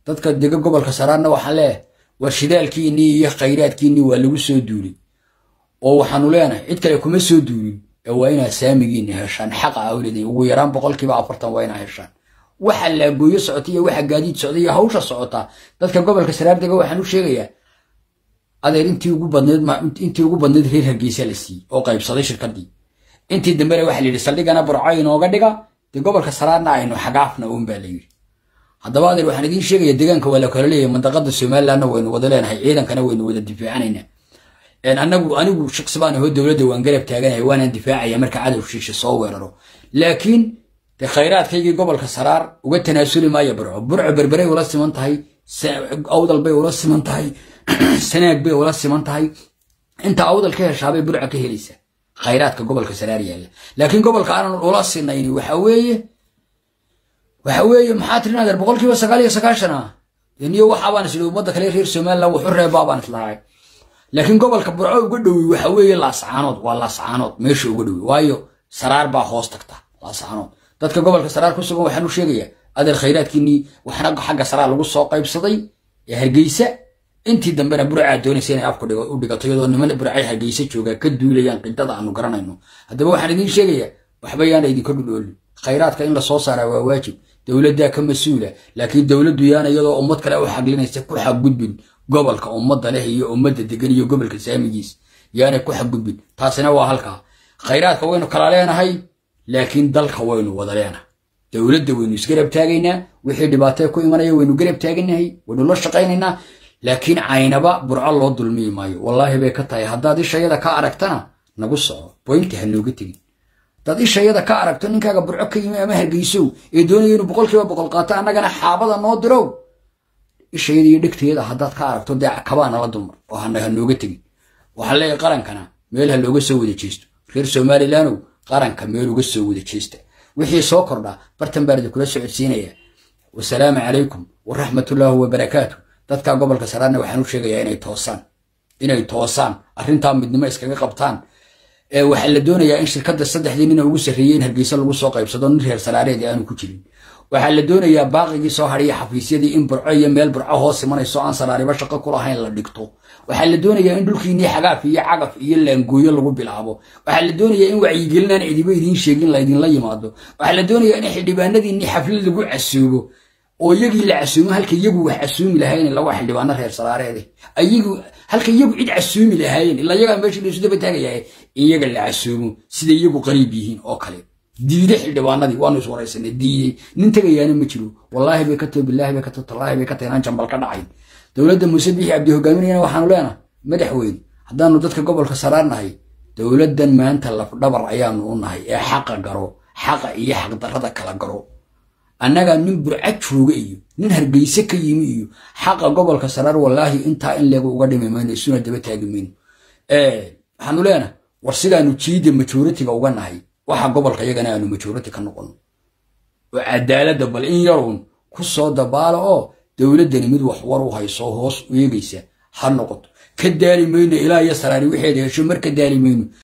dadka dega gobolka saraarna waxaan leeyahay war shidaalkiinnii iyo khayraadkiinnii waa lagu soo duulay oo waxaanu leenahay cid kale kuma soo duulin ee waa inaad saamigiinna heshaan xaqa awleedin ugu yaraan boqolkiiba afartan waa inaad heshaan waxa laagooyo socota iyo waxa gaadiid socda iyo hawsha socota dadka gobolka saraar dega waxaan u sheegayaa adeer intii ugu badneed intii ugu badneed reer hargeysa la siiyey oo qaybsaday shirkadii intii dambena waxa la yidhi saldhigana burco inooga dhiga dee gobolka saraarna aynu xagaafna uun baa la yidhi haddaba adeer waxaan idiin sheegaya deegaanka waa la kala leeyahay mandaqada somalilandna waynu wada leenahay ciidankana waynu wada difaacanaynaa anagu anigu shaqsi baan ahoo dowladda waan garab taaganahay waanaan difaacaya marka cadow shiisha soo weeraro laakiin de khayraadkaygii gobolka saraar uga tanaasuli maayo burco burco berberay ula siman tahay awdal bay ula siman tahay sanaag bay ula siman tahay inta awdal ka heshaabay burco ka helaysa khayraadka gobolka saraar yaalla laakiin gobolka aanan ula sinayni waxa weeye waxa weeye maxaa tirin adeer boqolkiiba sagaal iyo sagaashan ah niyo waxaabaan isli ummadda kale reer somaliland wuxu reebaabaan islahay laakiin gobolka burco uga dhowi waxa weeye laascaanood waa laascaanood meesha uga dhowi waayo saraar baa hoos tagta laascaanood dadka gobolka saraar ku sugan waxaan u sheegayaa adeer khayraadkiinnii waxna xagga saraar lagu soo qaybsaday ee hargeysa intii dambena burcaa doonaysa inay afku u dhigato iyadoo niman burcay hargeysa joogaa ka duulayaan qidada aanu garanayno haddaba waxaan idiin sheegayaa waxba yaana idinka dhudhoolin khayraadka in la soo saaraa waa waajib dowladdaa ka mas-uula laakiin dowladdu yaana iyadoo ummad kale u xaglinaysa ku xaggudbin gobolka ummadda leh iyo ummadda degan iyo gobolka saamigiis yaanay ku xaggudbin taasina waa halkaa khayraadka waynu kala leenahay laakiin dalka waynu wada leenahay dowladda waynu isgarab taagaynaa wixii dhibaatee ku imanaya waynu garab taaganahay waynu la shaqaynaynaa laakiin caynaba burco loo dulmiyi maayo wallaahi bay ka tahay haddaad ishayada ka aragtana nagu soco boynta ha nooga tegin haddaad ishayada ka aragto ninkaaga burco ka yimi ama hargeysow ee doonaya inuu boqolkiiba boqol qaato annagana xaabada noo dirow ishayada iyo dhegteeda haddaad ka aragto dee kabaa nala dulmar oo hana ha nooga tegin waxaa leeyahay qarankana meel ha looga soo wada jeesto reer somalilandow qaranka meel uga soo wada jeesta wixii soo kordhaa bartan baan idinkula socodsiinaya wasalaamu calaykum waraxmatullaahi wabarakaatu dadka gobolka saraarna waxaan u sheegayaa inay toosaan inay toosaan arrintaa midnimo iskaga qabtaan waxaa la doonayaa in shirkadda saddexdii nina ugu sarreeyey in hargeysa lagu soo qaybsado nin reer salaareed aanu ku jirin waxaa la doonayaa baaqigii soo hadhiya xafiisyadii in burco iyo meel burco hoos imanayso aan salaariba shaqo ku lahayn la dhigto waxaa la doonayaa in dhulkiinnii xagaaf iyo cagaf iyo laangooyo lagu bilaabo waxaa la doonayaa in wacyigelinaan cidiba idiin sheegin laydinla yimaado waxaa la doonayaa in xildhibaanadiinnii xaflad lagu casuubo oo iyagii la casuumo halka iyagu wax casuumi lahaayeen lawa xildhibaano reer salaareede ayagu halka iyagu cid casuumi lahaayeen ilaa iyagaa meesha laysu daba taagayahay iyaga la casuumo sida iyagu qariib yihiin oo kale diide xildhibaanadii waanu iswaraysanay diidey nin tegayaana ma jiro wallaahi bay ka tahay bilaahi bay ka tahay tallaahi bay ka tahay inaan jambal ka dhacayn dowladda muuse bixi cabdi hogaaminayana waxaanu leenahay madaxweyne haddaanu dadka gobolka saraarnahay dowladdan maanta lafdhabar ayaanu u nahay ee xaqa garo xaqa iyo xaqdarrada kala garo annaga nin burca jooga iyo nin hargeyse ka yimi iyo xaqa gobolka saraar wallaahi intaa in leegu uga dhimi mayno isuna daba taagi mayno waxaanu leenahay war sidaanu jiida majoritiga uga nahay waxa gobolka iyagana aanu majority ka noqono oo cadaaladda bal in yarun ku soo dabaalo oo dowladdani mid wax war u hayso hoos u eegaysa ha noqoto ka daali mayno ilaa iyo saraari wixeeda hesho mar ka daali mayno